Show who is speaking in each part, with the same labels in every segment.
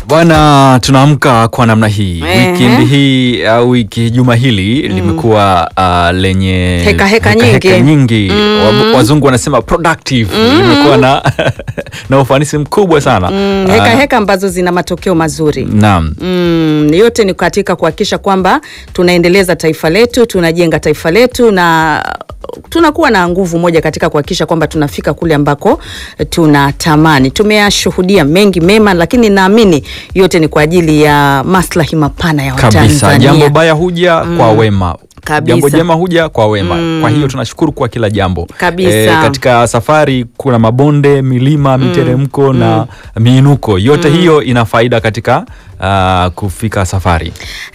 Speaker 1: Bwana, tunaamka kwa namna hii
Speaker 2: Ehe.
Speaker 1: wikendi hii au wiki juma hili limekuwa uh, lenye
Speaker 2: Heka heka nyingi.
Speaker 1: nyingi. Wa- Wazungu wanasema productive, limekuwa na na ufanisi mkubwa sana
Speaker 2: Mm,
Speaker 1: Ah,
Speaker 2: heka heka ambazo zina matokeo mazuri.
Speaker 1: Naam.
Speaker 2: Mm, yote ni katika kuhakikisha kwamba tunaendeleza taifa letu, tunajenga taifa letu na tunakuwa na nguvu moja katika kuhakikisha kwamba tunafika kule ambako tunatamani. Tumeyashuhudia mengi mema, lakini naamini yote ni kwa ajili ya maslahi mapana ya
Speaker 1: kabisa
Speaker 2: Watanzania.
Speaker 1: jambo baya huja kwa wema
Speaker 2: Kabisa.
Speaker 1: jambo jema huja kwa wema kwa hiyo tunashukuru kwa kila jambo
Speaker 2: Kabisa.
Speaker 1: katika safari kuna mabonde milima miteremko na miinuko yote hiyo ina faida katika ah, kufika safari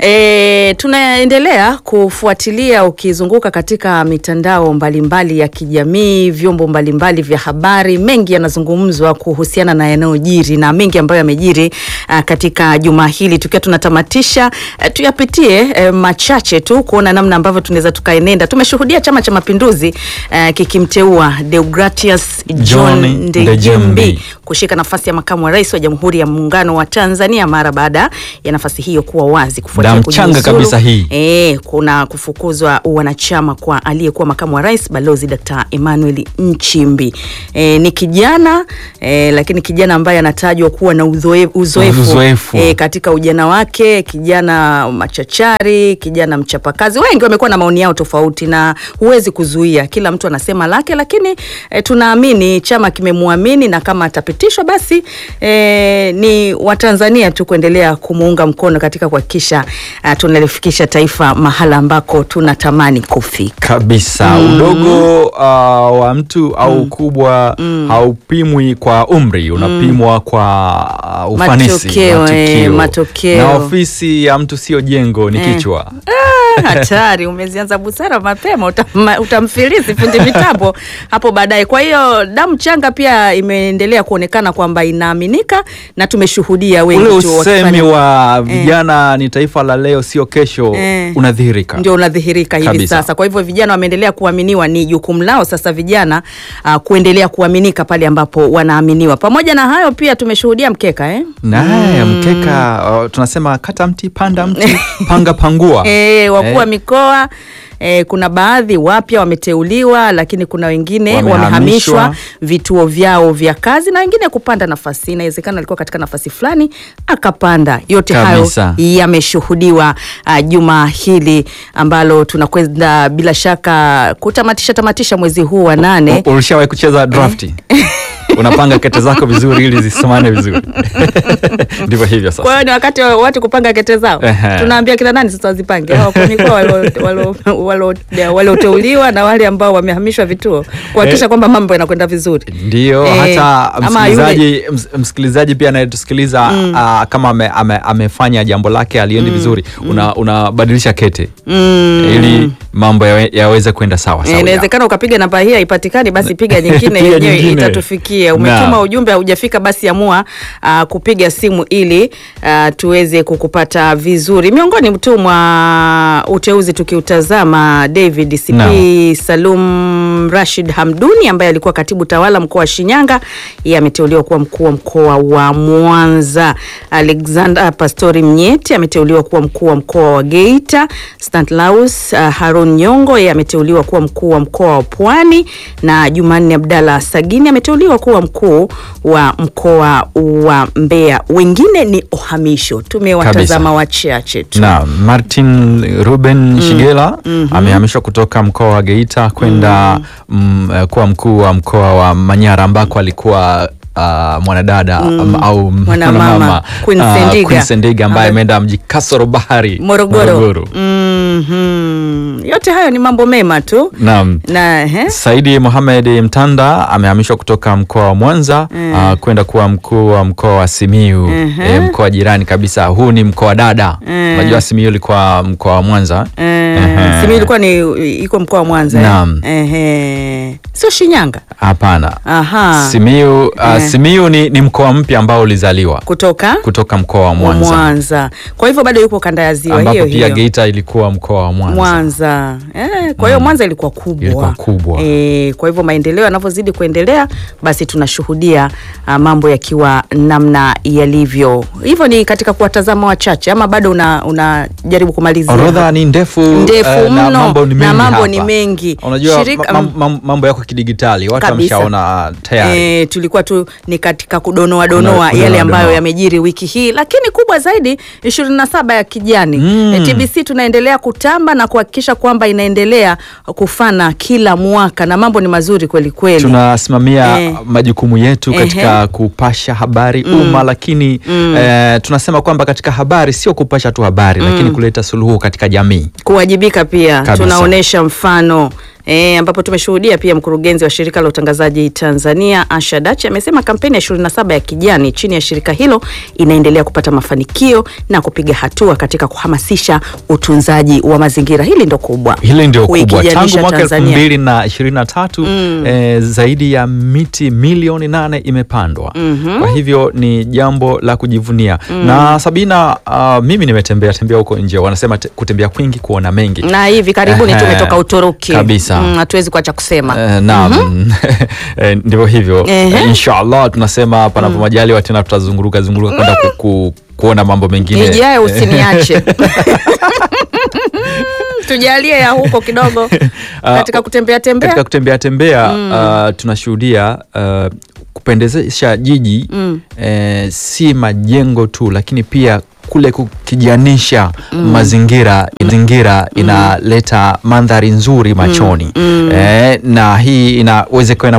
Speaker 2: E, tunaendelea kufuatilia ukizunguka katika mitandao mbalimbali ya kijamii, vyombo mbalimbali vya habari, mengi yanazungumzwa kuhusiana na yanayojiri na mengi ambayo yamejiri uh, katika juma hili. Tukiwa tunatamatisha uh, tuyapitie uh, machache tu kuona namna ambavyo tunaweza tukaenenda. Tumeshuhudia Chama cha Mapinduzi uh, kikimteua Deogratius John
Speaker 1: John
Speaker 2: Ndejembi
Speaker 1: Ndejembi
Speaker 2: kushika nafasi ya makamu wa rais wa Jamhuri ya Muungano wa Tanzania mara baada ya nafasi hiyo kuwa wazi kufuatia
Speaker 1: Damu changa
Speaker 2: kujiuzulu.
Speaker 1: kabisa hii.
Speaker 2: E, kuna kufukuzwa wanachama kwa aliyekuwa makamu wa rais Balozi Dkt. Emmanuel Nchimbi. E, ni kijana e, lakini kijana ambaye anatajwa kuwa na uzoe- uzoefu,
Speaker 1: Uzoefu.
Speaker 2: E, katika ujana wake, kijana machachari, kijana mchapakazi. Wengi wamekuwa na maoni yao tofauti na huwezi kuzuia, kila mtu anasema lake, lakini e, tunaamini chama kimemwamini na kama atapitishwa basi e, ni Watanzania tu kuendelea kumuunga mkono katika kuhakikisha uh, tunalifikisha taifa mahala ambako tunatamani kufika.
Speaker 1: kabisa udogo ah, wa mtu au ukubwa haupimwi kwa umri unapimwa kwa ah, ufanisi
Speaker 2: Matokeo, eh, matokeo.
Speaker 1: na ofisi ya mtu sio jengo ni kichwa
Speaker 2: Hatari, umezianza busara mapema, utama- utamfilisi fundi mitambo hapo baadaye. Kwa hiyo damu changa pia imeendelea kuonekana kwamba inaaminika na tumeshuhudia wengi
Speaker 1: ule
Speaker 2: tu
Speaker 1: usemi
Speaker 2: wakifanya-
Speaker 1: wa vijana ni taifa la leo sio kesho
Speaker 2: Eh.
Speaker 1: unadhihirika
Speaker 2: ndio unadhihirika hivi
Speaker 1: Kabisa.
Speaker 2: sasa. Kwa hivyo vijana wameendelea kuaminiwa, ni jukumu lao sasa vijana uh, kuendelea kuaminika pale ambapo wanaaminiwa. Pamoja na hayo pia tumeshuhudia mkeka eh?
Speaker 1: naye mkeka uh, tunasema kata mti panda mti panga pangua
Speaker 2: E, wakuu wa
Speaker 1: Eh.
Speaker 2: mikoa e, kuna baadhi wapya wameteuliwa, lakini kuna wengine
Speaker 1: Wamehamishwa.
Speaker 2: wamehamishwa vituo vyao vya kazi na wengine kupanda nafasi. Inawezekana alikuwa katika nafasi fulani akapanda. Yote
Speaker 1: Kabisa.
Speaker 2: hayo yameshuhudiwa uh, juma hili ambalo tunakwenda bila shaka kutamatisha tamatisha mwezi huu wa nane.
Speaker 1: U- ulishawahi kucheza drafti unapanga kete zako vizuri ili zisimame vizuri ndivyo hivyo
Speaker 2: Kwa
Speaker 1: sasa
Speaker 2: hiyo ni wakati wa watu kupanga kete zao.
Speaker 1: Ehe.
Speaker 2: Tunaambia kina nani sasa wazipange? Hao wakuu wa mikoa walio- walio- walio- walioteuliwa na wale ambao wamehamishwa vituo kuhakikisha
Speaker 1: Eh.
Speaker 2: kwamba mambo yanakwenda vizuri.
Speaker 1: ndio
Speaker 2: Eh,
Speaker 1: hata
Speaker 2: ama
Speaker 1: msikilizaji ms, msikilizaji pia anayetusikiliza ah, kama ame, ame, amefanya jambo lake aliendi vizuri una- unabadilisha kete ili mambo yawe- yaweze kwenda sawa
Speaker 2: Eh,
Speaker 1: sawa
Speaker 2: Inawezekana ukapiga namba hii haipatikani, basi piga nyingine
Speaker 1: Piga
Speaker 2: yenyewe
Speaker 1: nyingine.
Speaker 2: itatufikia. Umetuma
Speaker 1: Naam.
Speaker 2: ujumbe haujafika, basi amua uh, kupiga simu ili uh, tuweze kukupata vizuri. Miongoni tu mwa uteuzi tukiutazama, David CP
Speaker 1: Naam.
Speaker 2: Salum Rashid Hamduni ambaye alikuwa katibu tawala mkoa wa Shinyanga, yeye ameteuliwa kuwa mkuu wa mkoa wa Mwanza. Alexander Pastori Mnyeti ameteuliwa kuwa mkuu wa mkoa wa Geita. Stanislaus uh, Harun Nyongo yeye ameteuliwa kuwa mkuu wa mkoa wa Pwani, na Jumanne Abdalla Sagini ameteuliwa kuwa mkuu wa mkoa wa Mbeya. Wengine ni uhamisho, tumewatazama wachache tu.
Speaker 1: na Martin Ruben Shigela amehamishwa kutoka mkoa wa Geita kwenda mm, eh, kuwa mkuu wa mkoa wa Manyara ambako alikuwa ah, mwanadada am- au
Speaker 2: Mwanamama, Queen
Speaker 1: ah,
Speaker 2: Sendiga.
Speaker 1: Queen Sendiga ambaye
Speaker 2: Ame-
Speaker 1: ameenda mji kasoro bahari
Speaker 2: Morogoro. Mhm. Yote hayo ni mambo mema tu
Speaker 1: Naam.
Speaker 2: na he?
Speaker 1: Saidi Mohamed Mtanda amehamishwa kutoka mkoa wa Mwanza ah, kwenda kuwa mkuu wa mkoa wa Simiu eh, mkoa jirani kabisa. Huu ni mkoa dada. Unajua Simiu ilikuwa mkoa wa Mwanza.
Speaker 2: Eh,
Speaker 1: Ehe.
Speaker 2: Simiyu ilikuwa ni iko mkoa wa Mwanza. eh?
Speaker 1: Naam.
Speaker 2: Ehe. Sio Shinyanga.
Speaker 1: Hapana.
Speaker 2: Aha.
Speaker 1: Simiu, uh, Simiyu ni, ni mkoa mpya ambao ulizaliwa
Speaker 2: kutoka
Speaker 1: kutoka mkoa wa
Speaker 2: wa
Speaker 1: Mwanza,
Speaker 2: Mwanza. Kwa hivyo bado yuko kanda ya ziwa
Speaker 1: ambapo
Speaker 2: hiyo
Speaker 1: pia
Speaker 2: hiyo.
Speaker 1: Geita ilikuwa mkoa wa Mwanza.
Speaker 2: Mwanza. Eh, kwa hiyo Mwanza ilikuwa kubwa.
Speaker 1: Ilikuwa kubwa.
Speaker 2: Eh, kwa hivyo maendeleo yanavyozidi kuendelea basi tunashuhudia ah, mambo yakiwa namna yalivyo. Hivyo ni katika kuwatazama wachache ama bado una unajaribu kumalizia?
Speaker 1: Orodha ni ndefu,
Speaker 2: Ndefu
Speaker 1: eh, na
Speaker 2: mno,
Speaker 1: mambo ni
Speaker 2: na
Speaker 1: mengi
Speaker 2: mambo
Speaker 1: hapa.
Speaker 2: ni mengi.
Speaker 1: Unajua
Speaker 2: Shirika-
Speaker 1: mam- mam- mambo yako kidigitali, watu
Speaker 2: Kabisa.
Speaker 1: wameshaona tayari.
Speaker 2: E, tulikuwa tu ni katika kudonoa donoa
Speaker 1: Kudonoa
Speaker 2: yale ambayo
Speaker 1: donoa.
Speaker 2: yamejiri wiki hii, lakini kubwa zaidi 27 ya kijani
Speaker 1: Mm.
Speaker 2: e, TBC tunaendelea kutamba na kuhakikisha kwamba inaendelea kufana kila mwaka na mambo ni mazuri kweli kweli.
Speaker 1: tunasimamia
Speaker 2: Eh.
Speaker 1: majukumu yetu
Speaker 2: Ehe.
Speaker 1: katika kupasha habari umma, lakini eh, tunasema kwamba katika habari sio kupasha tu habari, lakini kuleta suluhu katika jamii.
Speaker 2: kuwajibika pia
Speaker 1: Kabisa.
Speaker 2: tunaonesha mfano E, ambapo tumeshuhudia pia mkurugenzi wa shirika la utangazaji Tanzania Asha Dachi amesema kampeni ya 27 ya kijani chini ya shirika hilo inaendelea kupata mafanikio na kupiga hatua katika kuhamasisha utunzaji wa mazingira. Hili ndo kubwa,
Speaker 1: Hili ndio kubwa. Tangu
Speaker 2: Kuikijanisha
Speaker 1: mwaka elfu
Speaker 2: Tanzania.
Speaker 1: mbili na ishirini na tatu eh, zaidi ya miti milioni nane imepandwa. Kwa hivyo ni jambo la kujivunia. Na Sabina, ah, mimi nimetembea tembea huko nje, wanasema te- kutembea kwingi kuona mengi.
Speaker 2: na hivi karibuni
Speaker 1: Ehe.
Speaker 2: tumetoka Uturuki
Speaker 1: Kabisa.
Speaker 2: Mm, hatuwezi kuacha kusema
Speaker 1: Eh, naam Eh, ndivyo hivyo
Speaker 2: Ehe.
Speaker 1: Eh, inshallah tunasema panapo majaliwa tena tutazunguruka zunguruka kwenda ku, ku, kuona mambo mengine
Speaker 2: ijayo usiniache tujalie ya huko kidogo katika kutembea tembea
Speaker 1: katika kutembea tembea uh, tunashuhudia uh, kupendezesha jiji eh, si majengo tu lakini pia kule kukijanisha mazingira mazingira inaleta mandhari nzuri machoni eh, na hii inawezekana